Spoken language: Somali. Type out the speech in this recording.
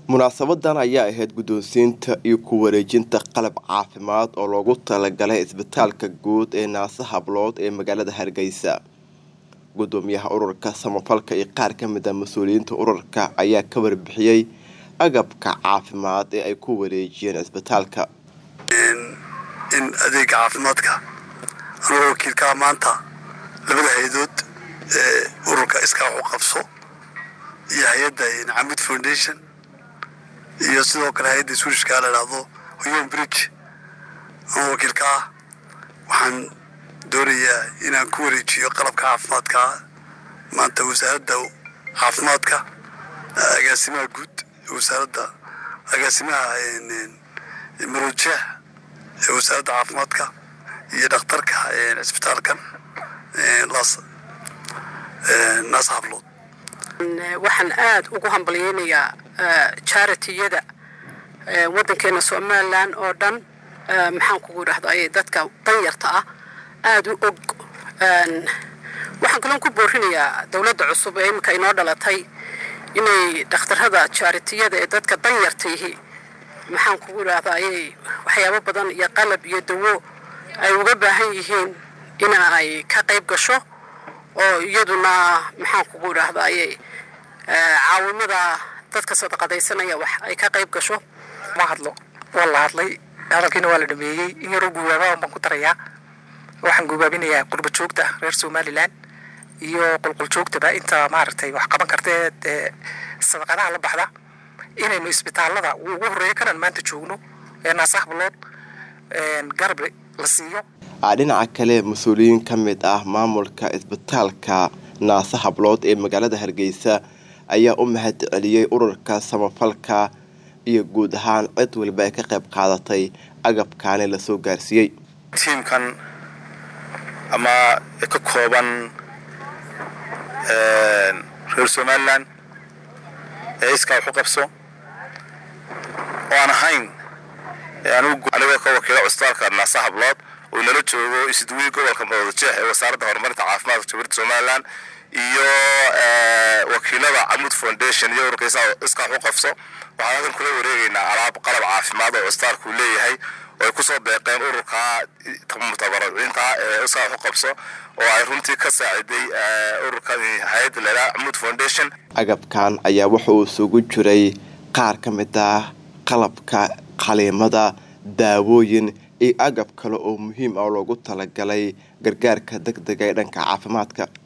munaasabadan ayaa ahayd guddoonsiinta iyo ku wareejinta qalab caafimaad oo loogu talagalay isbitaalka guud ee naase hablood ee magaalada hargeysa gudoomiyaha ururka samafalka iyo qaar ka mid a mas-uuliyiinta ururka ayaa ka warbixiyey agabka caafimaad ee ay ku wareejiyeen isbitaalka in adeega caafimaadka anagoo wakiilkaa maanta labada hay-adood ee ururka iskaa waxu qabso iyo hay-adda camud foundation iyo sidoo kale hay-adda swirishkaa la idhaahdo hoyon bridge ama wakiilka ah waxaan doonayaa inaan ku wareejiyo qalabka caafimaadka maanta wasaaradda caafimaadka agaasimaha guud wasaaradda agaasimaha marojeex ee wasaaradda caafimaadka iyo dhakhtarka cisbitaalkan naas hablood waxaan aada ugu hambalyeynayaa jaritiyada waddankeena somalilan oo dhan maxaan kugu idhahday dadka danyarta ah aada u og waxaan kaloon ku boorinayaa dowladda cusub ee iminka inoo dhalatay inay dhakhtarada jaaritiyada ee dadka danyartaihi maxaan kugu idhahdayy waxyaabo badan iyo qalab iyo dawo ay uga baahan yihiin in ay ka qayb gasho oo iyaduna maxaan kugu idhahdayy caawimada dadka sadaqadaysanaya wax ay ka qayb gasho ma hadlo waa la hadlay hadalkiina waa la dhameeyey in yaroo guubaaba baan ku darayaa waxaan guubaabinayaa qurba joogta reer somalilan iyo qulqul joogtaba inta maaragtay wax qaban kartee ee sadaqadaha la baxda inaynu isbitaalada ugu horreeya kanaan maanta joogno ee naasahbalood garab la siiyo dhinaca kale mas-uuliyiin ka mid ah maamulka isbitaalka naase hablood ee magaalada hargeysa ayaa u mahad celiyey ururka samafalka iyo guud ahaan cid waliba ay ka qayb qaadatay agabkaani lasoo gaarsiiyey tiimkan ama ka kooban reer somalilan ee iskaa waxu qabso oo aan ahayn anigoo ka wakiila cusbitaalka naase hablood oo nala joogo isduwii gobolka madoodajeex ee wasaaradda horumarinta caafimaadka jamhuuriyadda somalilan iyo wakiilada camud foundation iyo ururka iskaa waxu qabso waxaan halkan kula wareegaynaa alaab qalab caafimaad oo cusbitaalku leeyahay oo ay kusoo deeqeen ururka mutabariciinta ee iskaa waxu qabso oo ay runtii ka saaciday ururka hay-adda leelaa camud foundation agabkan ayaa wuxa uu isugu jiray qaar ka mid ah qalabka qaliimada daawooyin iyo agab kale oo muhiim ah loogu talagalay gargaarka deg dega ee dhanka caafimaadka